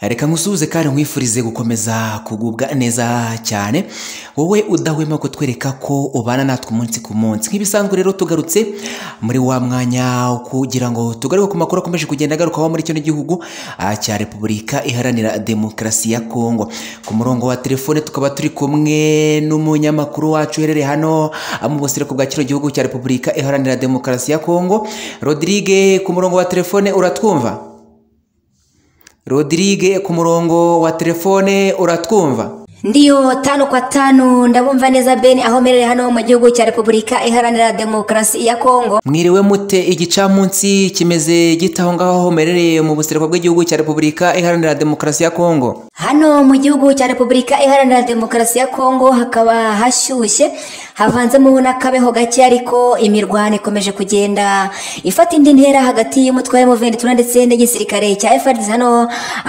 reka nkusuhuze kandi nkwifurize gukomeza kugubwa neza cyane wowe udahwema kutwereka ko ubana natwe umunsi ku munsi nk'ibisanzwe rero tugarutse muri wa mwanya wo kugira ngo tugaruke ku makuru akomeje kugenda agarukaho muri kino gihugu ah, cya repubulika iharanira demokarasi ya kongo ku murongo wa telefone tukaba turi kumwe n'umunyamakuru wacu uherereye hano ah, mu busireko bwa kino gihugu cya repubulika iharanira demokarasi ya kongo rodrigue ku murongo wa telefone uratwumva Rodrigue ku murongo wa telefone uratwumva ndiyo tano kwa tano ndabumva neza beni aho mperereye hano mu gihugu cya repubulika iharanira demokarasi ya kongo mwiriwe mute igicamunsi kimeze gite aho ngaho homerereye mu busireko bw'igihugu cya repubulika iharanira demokarasi ya kongo hano mu gihugu cya repubulika iharanira demokarasi ya kongo hakaba hashyushye havanzemo n'akabeho gake ariko imirwano ikomeje kugenda ifata indi ntera hagati y'umutwe wa muventura ndetse n'igisirikare cya frdc hano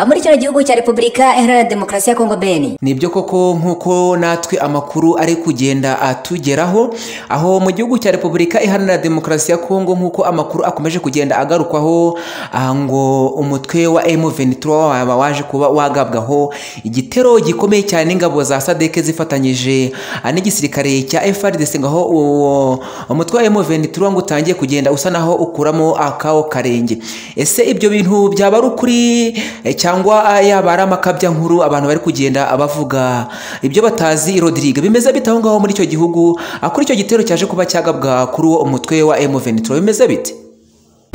muri kino gihugu cya repubulika iharanira demokarasi ya kongo beni nibyo koko nk'uko natwe amakuru ari kugenda atugeraho aho mu gihugu cya repubulika iharanira demokarasi ya kongo nk'uko amakuru akomeje kugenda agarukwaho aha ngo umutwe wa M23 waba waje kuba wagabwaho igitero gikomeye cyane n'ingabo za sadek zifatanyije ah, n'igisirikare cya FARDC ngaho uwo umutwe wa M23 ngo utangiye kugenda usa naho ukuramo akawo karenge ese ibyo bintu byaba ari ukuri eh, cyangwa ah, yaba ari amakabya nkuru abantu bari kugenda bavuga ibyo batazi Rodrigue bimeze bite aho ngaho muri icyo gihugu ah, kuri icyo gitero cyaje kuba cyagabwa kuri uwo umutwe wa M23 bimeze bite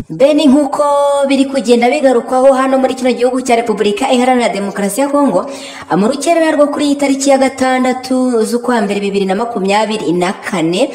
beni nk'uko biri kugenda bigarukwaho hano muri kino gihugu cya repubulika iharanira demokarasi ya kongo mu rukerera rwo kuri iyi tariki ya gatandatu z'ukwa mbere bibiri na makumyabiri na kane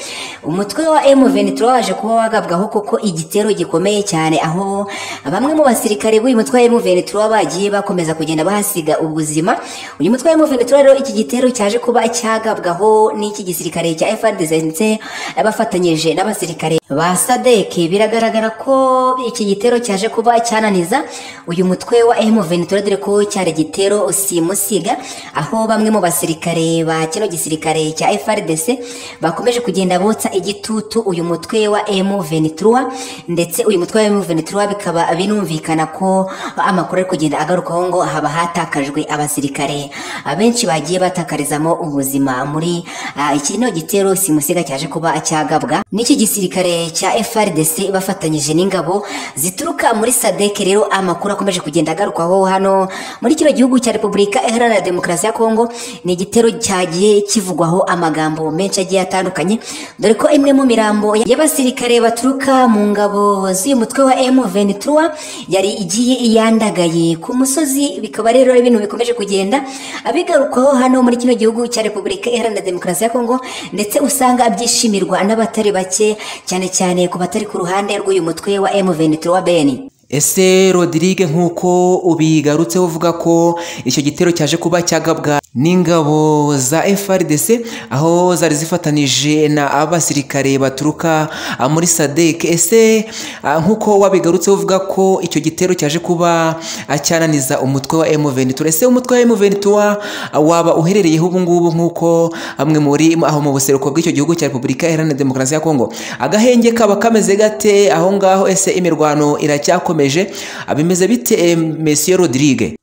umutwe wa M23 waje kuba wagabwaho kuko igitero gikomeye cyane aho bamwe mu basirikare b'uyu mutwe wa M23 bagiye bakomeza kugenda bahasiga ubuzima uyu mutwe wa M23 rero iki gitero cyaje kuba cyagabwaho n'iki gisirikare cya FARDC ndetse bafatanyije n'abasirikare ba SADC biragaragara ko iki gitero cyaje kuba cyananiza uyu mutwe wa M23 dore ko cyari gitero simusiga aho bamwe mu basirikare ba kino gisirikare cya FRDC bakomeje kugenda botsa igitutu uyu mutwe wa M23 ndetse uyu mutwe wa M23 bikaba binumvikana ko amakuru ari kugenda agarukaho ngo haba hatakajwe abasirikare abenshi bagiye batakarizamo ubuzima muri uh, iki no gitero simusiga cyaje kuba cyagabwa n'iki gisirikare cya FRDC bafatanyije n'ingabo zituruka muri sadeke rero amakuru akomeje kugenda agarukwaho hano muri kino gihugu cya repubulika iharanira demokarasi ya kongo ni igitero cyagiye kivugwaho amagambo menshi agiye atandukanye dore ko imwe mu mirambo y'abasirikare baturuka mu ngabo z'uyu mutwe wa M23 yari igiye iyandagaye ku musozi bikaba rero ibintu bikomeje kugenda abigarukwaho hano muri kino gihugu cya repubulika iharanira demokarasi ya kongo ndetse usanga byishimirwa n'abatari bake cyane cyane ku batari ku ruhande rw'uyu mutwe wa M23 Beni ese Rodrigue nk'uko ubigarutseho uvuga ko icyo gitero cyaje kuba cyagabwa n'ingabo za FRDC aho zari zifatanije na abasirikare baturuka ah, muri SADC ese ah, nk'uko wabigarutseho uvuga ko icyo gitero cyaje kuba ah, cyananiza umutwe wa M23 ese umutwe wa M23 waba uherereyeho ubu ngubu nk'uko amwe muri aho mu buseruko bw'icyo gihugu cya Repubulika Iharanira Demokarasi ya Kongo agahenge kaba kameze gate aho ngaho ese imirwano iracyakomeye abimeze bite Monsieur Rodrigue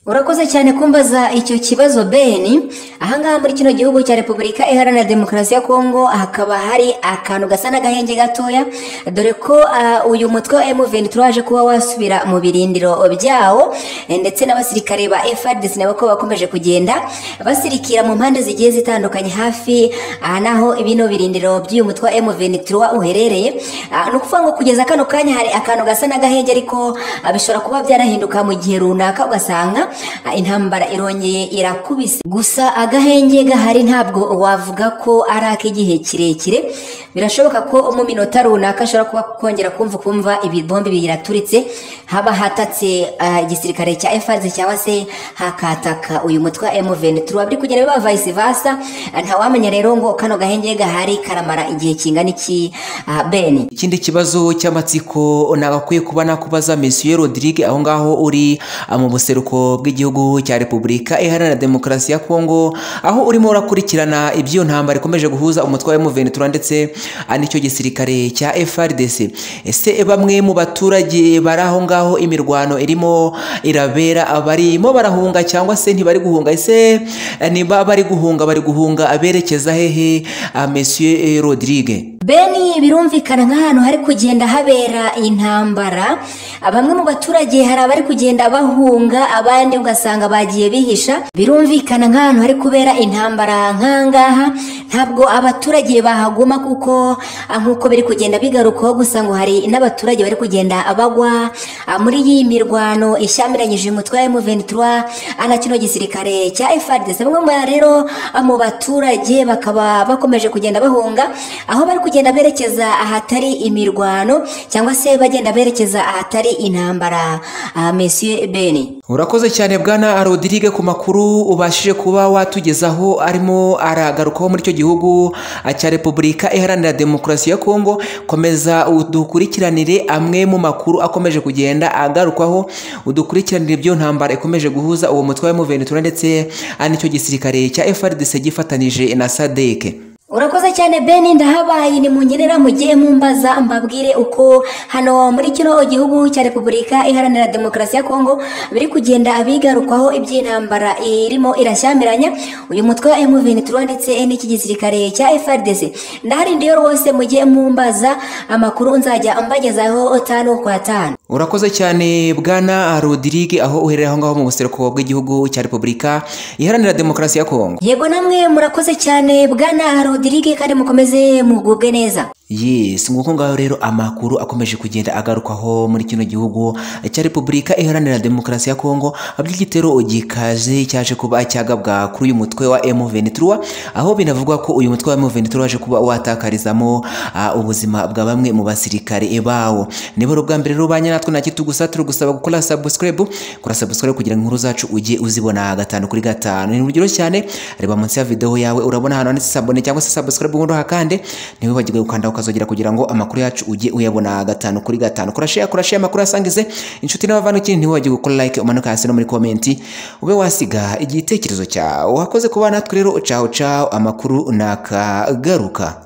urakoze cyane kumbaza icyo kibazo beni ahangaha muri kino gihugu cya repubulika iharanira demokarasi ya kongo hakaba hari akantu gasa n'agahenge gatoya dore ko uh, uyu mutwe wa M23 waje kuba wasubira mu birindiro byawo ndetse n'abasirikare ba FARDC nabo ko bakomeje kugenda basirikira mu mpande zigiye zitandukanye hafi aha naho bino birindiro by'uyu mutwe wa M23 uherereye uh, ni ukuvuga ngo kugeza kano kanya hari akantu gasa n'agahenge ariko uh, bishobora kuba byarahinduka mu gihe runaka ugasanga intambara irongeye irakubise gusa agahenge gahari ntabwo wavuga ko ari ak'igihe kirekire birashoboka ko mu minota runaka ashobora kuba kongera kumva kumva ibibombe biraturitse haba hatatse igisirikare cya efanze cyangwa se hakataka uyu mutwe wa M23 biri kugenda biba vice versa ntawamenya rero ngo kano gahenge gahari karamara igihe kingana iki beni ikindi kibazo cy'amatsiko nagakwiye kuba nakubaza Monsieur Rodrigue aho ngaho uri mu buseruko bw'igihugu cya Repubulika Iharanira Demokarasi ya Kongo aho urimo urakurikirana iby'iyo ntambara ikomeje guhuza umutwe wa M23 ndetse ah, nicyo gisirikare cya FRDC ese bamwe mu baturage bari aho ngaho imirwano irimo irabera abarimo barahunga cyangwa se ntibari guhunga ese eh, niba bari guhunga bari guhunga aberekeza hehe ah, Monsieur eh, Rodrigue beni birumvikana nk'ahantu hari kugenda habera intambara bamwe mu baturage hari abari kugenda bahunga abandi ugasanga bagiye bihisha birumvikana nk'ahantu hari kubera intambara nk'ahangaha ntabwo abaturage bahaguma kuko ah, nk'uko biri kugenda bigarukaho gusa ngo hari n'abaturage bari kugenda bagwa ah, muri iyi mirwano ishyamiranyije umutwe wa M23 ah, na kino gisirikare cya FARDC bamwe mu rero ah, mu baturage bakaba bakomeje kugenda bahunga aho bari kugenda berekeza ahatari imirwano cyangwa se bagenda berekeza ahatari intambara ah, Monsieur Beni urakoze cyane bwana rodirige ku makuru ubashije kuba watugezaho arimo aragarukaho muri icyo gihugu ah, cya repubulika iharanira demokarasi ya kongo komeza udukurikiranire amwe mu makuru akomeje kugenda agarukwaho udukurikiranire byo ntambara ikomeje guhuza uwo mutwe wa M23 ndetse ah, n'icyo gisirikare cya FRDC gifatanije na sadeke urakoze cyane beni ndahabaye ni munyerera mugiye mumbaza mbabwire uko hano muri kino gihugu cya repubulika iharanira demokarasi ya kongo biri kugenda abigarukwaho iby'intambara irimo irashyamiranya uyu mutwe wa M23 ndetse n'iki gisirikare cya FRDC ndaharindiye rwose mugiye mumbaza amakuru nzajya mbagezaho tano kwa tano urakoze cyane bwana rodirige aho uherera aho ngaho mu buseruko bw'igihugu cya repubulika iharanira demokarasi ya kongo yego namwe murakoze cyane bwana rodirige kandi mukomeze mugubwe neza Yes, nguko ngaho rero amakuru akomeje kugenda agarukwaho muri kino gihugu cya Repubulika Iharanira Demokarasi ya Kongo by'igitero gikaze cyaje kuba cyagabwa kuri uyu mutwe wa M23 aho binavugwa ko uyu mutwe wa M23 waje kuba watakarizamo ah, ubuzima bwa bamwe mu basirikare bawo niba ari ubwa mbere rero banya natwe ntakiri tugusa turi gusaba gukora subscribe kora subscribe kugira ngo inkuru zacu ujye uzibona gatanu kuri gatanu ni urugero cyane reba munsi ya video yawe urabona ahantu handitse sabone cyangwa se subscribe ubundi hakande ntiwibagirwe gukanda ukanda ukazogera kugira ngo amakuru yacu ujye uyabona gatanu kuri gatanu kora share kora share amakuru asangize inshuti n'abavandikini ntiwibagirwe gukora like umanuka hasi no muri comment ube wasiga igitekerezo cyawe wakoze kuba natwe rero caho caho amakuru nakagaruka